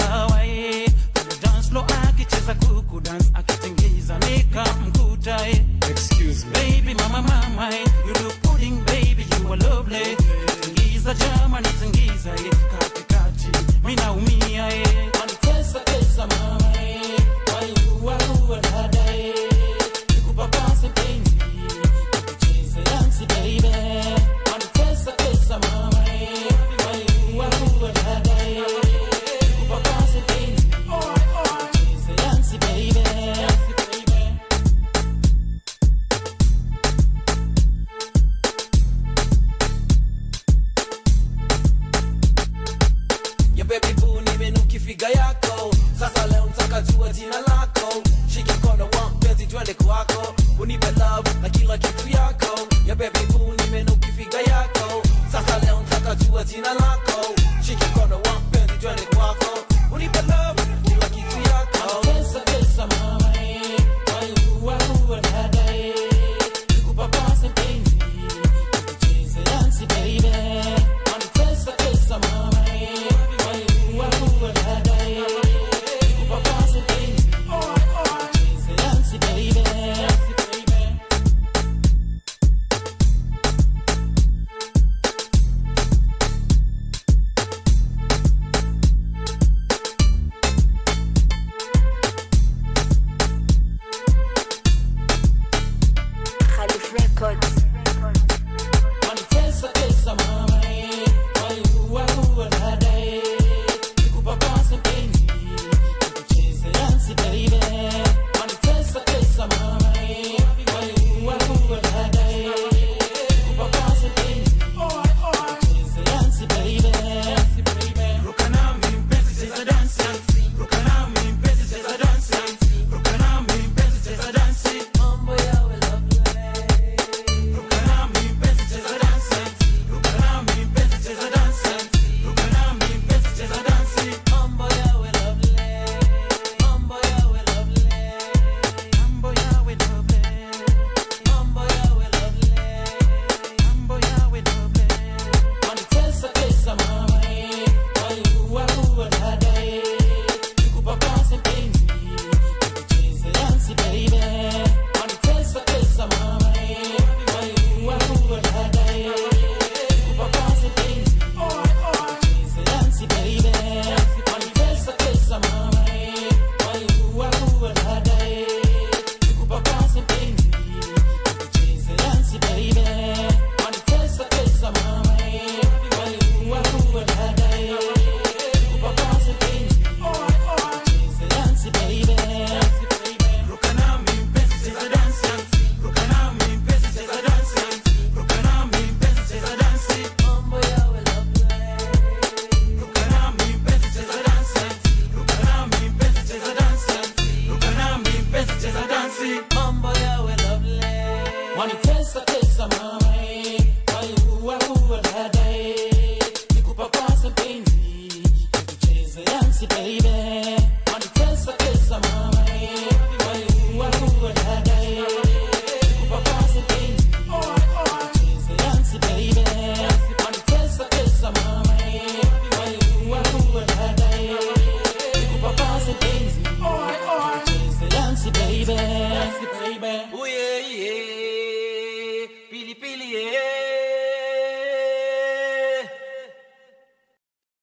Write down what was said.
sawa eh. Kwenye dance floor akicheza kuku dance akitingiza nikamkuta eh. Excuse me. Baby mama mama eh. You look pudding baby you are lovely Tingiza jamani tingiza eh. Katikati mimi naumia eh. Wanitesa tesa mama eh. Waiua ua dada eh. Nikupapase penzi Tucheze dansi baby Wanitesa tesa mama eh. Waiua ua dada eh. Nikupapase penzi Tucheze dansi baby Dansi baby ya baby boo nimenuki figa yako sasa leo ntaka jua jina lako shikikono wa mpenzi twende kwako unipe love na kila kitu yako ya baby boo nimenuki figa yako sasa leo ntaka jua jina lako shikikono wa mpenzi twende kwako unipe love kila kitu yako Pesa pesa mama eh, waiua ua dada eh, nikupapase penzi, tucheze dansi baby. Wanitesa pesa mama eh, waiua ua dada eh, nikupapase penzi, tucheze dansi baby. Dansi baby. Khalif Records. Wanitesa tesa mama eh, waiua ua dada eh, nikupapase penzi, tucheze dansi baby. Wanitesa tesa mama eh, waiua ua dada eh, nikupapase penzi, tucheze dansi baby. Dansi baby. Ruka nami mpenzi cheza dansi, ruka nami mpenzi cheza dansi, ruka nami mpenzi cheza dansi. mambo yawe lovely Ruka nami mpenzi cheza dansi, ruka nami mpenzi cheza dansi, ruka nami mpenzi cheza dansi. mambo yawe lovely mambo yawe lovely Mambo yawe lovely, mambo yawe lovely mambo yawe lovely. Wanitesa tesa mama eh, waiua ua dada eh, nikupapase penzi, tucheze dansi baby. Wanitesa tesa mama eh, waiua ua dada eh, nikupapase penzi, tucheze dansi baby. Wanitesa tesa mama eh, waiua ua dada eh, nikupapase penzi, tucheze dansi baby. Wanitesa tesa mama eh, waiua ua dada eh, nikupapase penzi, tucheze dansi baby. Ruka nami mpenzi cheza dansi, ruka nami mpenzi cheza dansi, ruka nami mpenzi cheza dansi. mambo yawe lovely Ruka nami mpenzi cheza dansi, ruka nami mpenzi cheza dansi, ruka nami mpenzi cheza dansi. mambo yawe lovely Wanitesa tesa mama eh, waiua ua dada eh, nikupapase penzi, tucheze dansi baby.